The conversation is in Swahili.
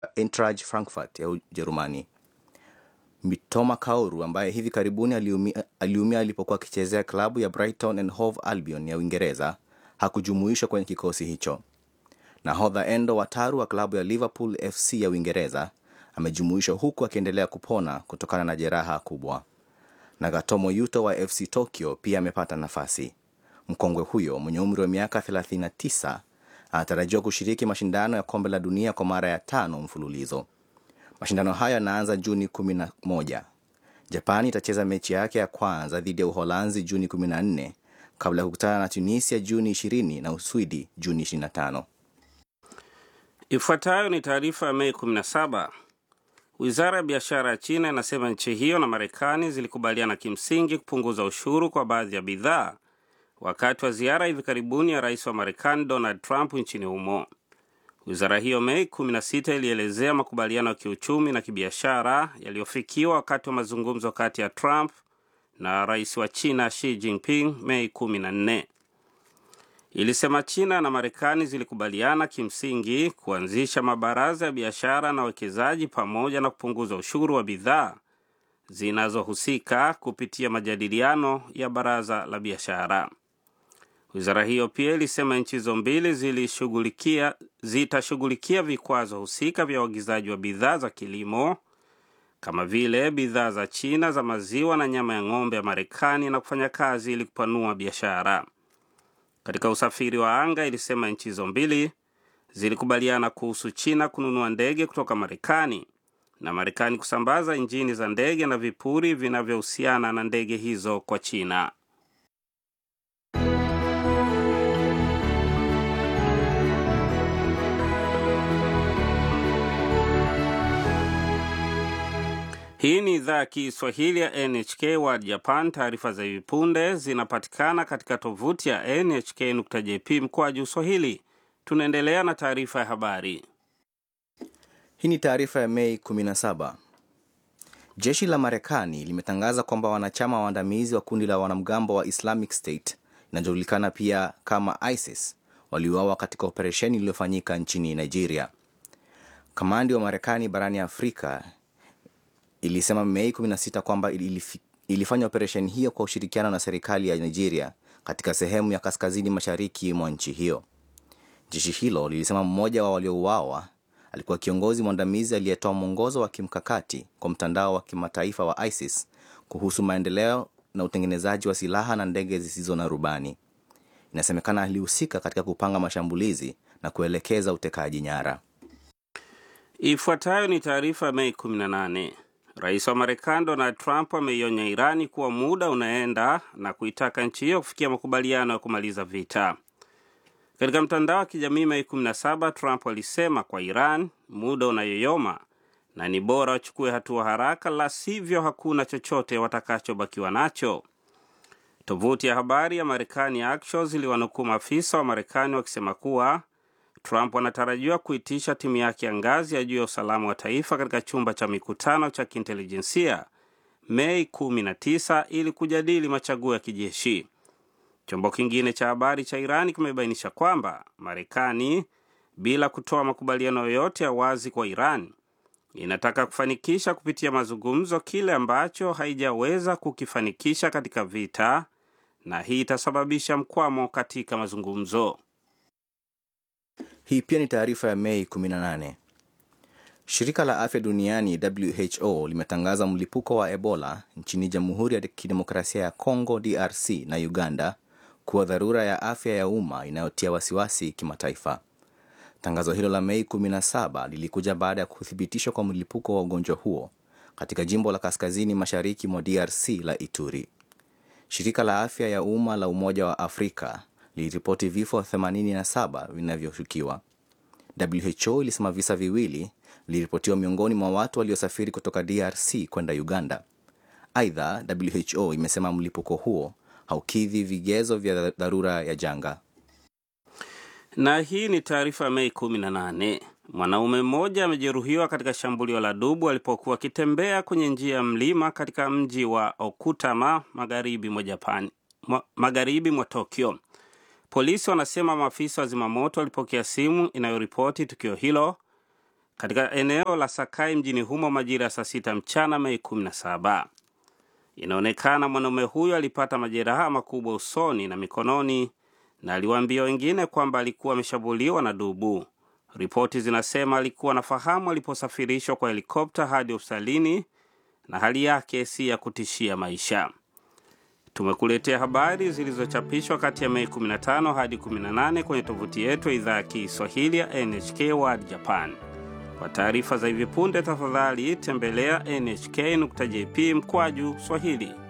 Eintracht Frankfurt ya Ujerumani. Mitoma Kaoru ambaye hivi karibuni aliumia, aliumia alipokuwa akichezea klabu ya Brighton and Hove Albion ya Uingereza hakujumuishwa kwenye kikosi hicho. Nahodha Endo Wataru wa klabu ya Liverpool FC ya Uingereza amejumuishwa huku akiendelea kupona kutokana na jeraha kubwa. Nagatomo Yuto wa FC Tokyo pia amepata nafasi. Mkongwe huyo mwenye umri wa miaka 39 anatarajiwa kushiriki mashindano ya kombe la dunia kwa mara ya tano mfululizo. Mashindano hayo yanaanza Juni 11. Japani itacheza mechi yake ya kwanza dhidi ya Uholanzi Juni 14 kabla ya kukutana na Tunisia Juni 20 na Uswidi Juni 25. Ifuatayo ni taarifa ya Mei 17. Wizara ya biashara ya China inasema nchi hiyo na Marekani zilikubaliana kimsingi kupunguza ushuru kwa baadhi ya bidhaa wakati wa ziara hivi karibuni ya rais wa Marekani Donald Trump nchini humo. Wizara hiyo Mei 16 ilielezea makubaliano ya kiuchumi na kibiashara yaliyofikiwa wakati wa mazungumzo kati ya Trump na rais wa China Xi Jinping Mei 14. Ilisema China na Marekani zilikubaliana kimsingi kuanzisha mabaraza ya biashara na uwekezaji pamoja na kupunguza ushuru wa bidhaa zinazohusika kupitia majadiliano ya baraza la biashara. Wizara hiyo pia ilisema nchi hizo mbili zilishughulikia zitashughulikia vikwazo husika vya uagizaji wa bidhaa za kilimo kama vile bidhaa za China za maziwa na nyama ya ng'ombe ya Marekani na kufanya kazi ili kupanua biashara. Katika usafiri wa anga, ilisema nchi hizo mbili zilikubaliana kuhusu China kununua ndege kutoka Marekani na Marekani kusambaza injini za ndege na vipuri vinavyohusiana na ndege hizo kwa China. Hii ni idhaa ya Kiswahili ya NHK World Japan. Taarifa za hivi punde zinapatikana katika tovuti ya nhk.jp mkoaju Swahili. Tunaendelea na taarifa ya habari. Hii ni taarifa ya Mei 17. Jeshi la Marekani limetangaza kwamba wanachama waandamizi wa kundi la wanamgambo wa Islamic State inajulikana pia kama ISIS waliuawa katika operesheni iliyofanyika nchini Nigeria. Kamandi wa Marekani barani Afrika ilisema Mei 16 kwamba ilifanya operesheni hiyo kwa ushirikiano na serikali ya Nigeria katika sehemu ya kaskazini mashariki mwa nchi hiyo. Jeshi hilo lilisema mmoja wa waliouawa alikuwa kiongozi mwandamizi aliyetoa mwongozo wa kimkakati kwa mtandao wa kimataifa wa ISIS kuhusu maendeleo na utengenezaji wa silaha na ndege zisizo na rubani. Inasemekana alihusika katika kupanga mashambulizi na kuelekeza utekaji nyara. Ifuatayo ni taarifa ya Mei 18. Rais wa Marekani Donald Trump ameionya Irani kuwa muda unaenda na kuitaka nchi hiyo kufikia makubaliano ya kumaliza vita. Katika mtandao wa kijamii Mei 17, Trump alisema kwa Iran muda unayoyoma na ni bora wachukue hatua haraka, la sivyo hakuna chochote watakachobakiwa nacho. Tovuti ya habari ya Marekani Axios iliwanukuu maafisa wa Marekani wakisema kuwa Trump anatarajiwa kuitisha timu yake ya ngazi ya juu ya usalama wa taifa katika chumba cha mikutano cha kiintelijensia Mei 19 ili kujadili machaguo ya kijeshi. Chombo kingine cha habari cha Irani kimebainisha kwamba Marekani, bila kutoa makubaliano yoyote ya wazi kwa Iran, inataka kufanikisha kupitia mazungumzo kile ambacho haijaweza kukifanikisha katika vita, na hii itasababisha mkwamo katika mazungumzo. Hii pia ni taarifa ya Mei 18. Shirika la afya duniani WHO limetangaza mlipuko wa Ebola nchini Jamhuri ya Kidemokrasia ya Kongo DRC na Uganda kuwa dharura ya afya ya umma inayotia wasiwasi kimataifa. Tangazo hilo la Mei 17 lilikuja baada ya kuthibitishwa kwa mlipuko wa ugonjwa huo katika jimbo la kaskazini mashariki mwa DRC la Ituri. Shirika la afya ya umma la Umoja wa Afrika liliripoti vifo 87 vinavyoshukiwa. WHO ilisema visa viwili viliripotiwa miongoni mwa watu waliosafiri kutoka DRC kwenda Uganda. Aidha, WHO imesema mlipuko huo haukidhi vigezo vya dharura ya janga. Na hii ni taarifa ya Mei 18. Mwanaume mmoja amejeruhiwa katika shambulio la dubu alipokuwa akitembea kwenye njia ya mlima katika mji wa Okutama magharibi mwa Japan, magharibi mwa Tokyo. Polisi wanasema maafisa wa zimamoto walipokea simu inayoripoti tukio hilo katika eneo la Sakai mjini humo majira ya saa sita mchana Mei 17. Inaonekana mwanaume huyo alipata majeraha makubwa usoni na mikononi na aliwaambia wengine kwamba alikuwa ameshambuliwa na dubu. Ripoti zinasema alikuwa anafahamu aliposafirishwa kwa helikopta hadi hospitalini na hali yake si ya kutishia maisha. Tumekuletea habari zilizochapishwa kati ya Mei 15 hadi 18 kwenye tovuti yetu ya idhaa ya Kiswahili ya NHK World Japan. Kwa taarifa za hivi punde, tafadhali tembelea nhk.jp mkwaju Swahili.